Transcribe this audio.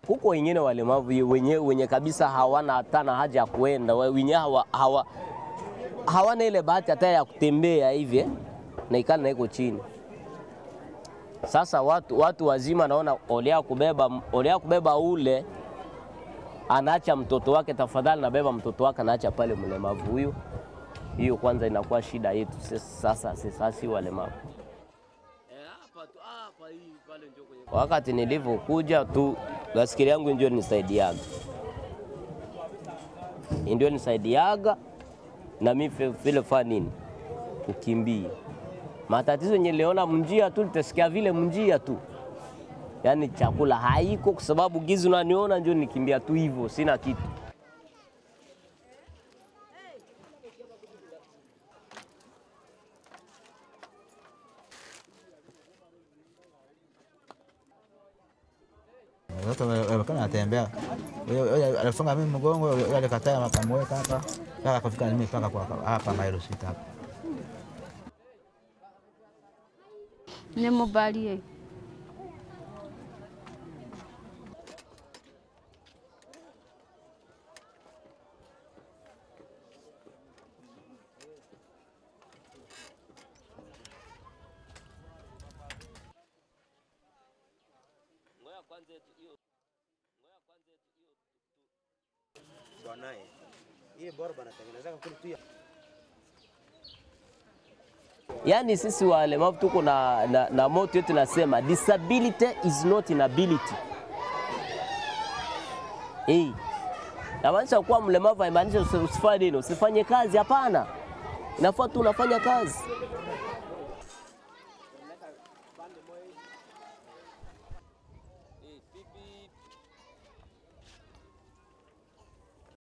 Kuko wengine walemavu wenye, wenye kabisa hawana hata na haja ya kuenda wenye hawa, hawa, hawana ile bahati hata ya kutembea hivi eh, na ikala na iko chini. Sasa watu, watu wazima naona olea kubeba, olea kubeba ule anaacha mtoto wake, tafadhali nabeba mtoto wake anaacha pale mlemavu huyu. Hiyo kwanza inakuwa shida yetu sasa, sasa si walemavu. Wakati nilivyokuja tu basikeli yangu ndio nisaidiaga, ndio nisaidiaga na mimi vile fa nini kukimbia matatizo niliona mnjia tu, litasikia vile mnjia tu, yaani chakula haiko, kwa sababu gizi unaniona ndio nikimbia tu hivyo, sina kitu. Watoto walikuwa wanatembea, alifunga mimi mgongo, yule alikataa, akamweka hapa mpaka kufika mimi mpaka kwa hapa mailo sita hapa. Nimubalie Yaani sisi walemavu tuko na, na, na moto yetu nasema disability is not inability. Hey. Namaanisha kuwa mlemavu haimaanishi usifanye nini, usifanye kazi. Hapana, inafaa tu unafanya kazi.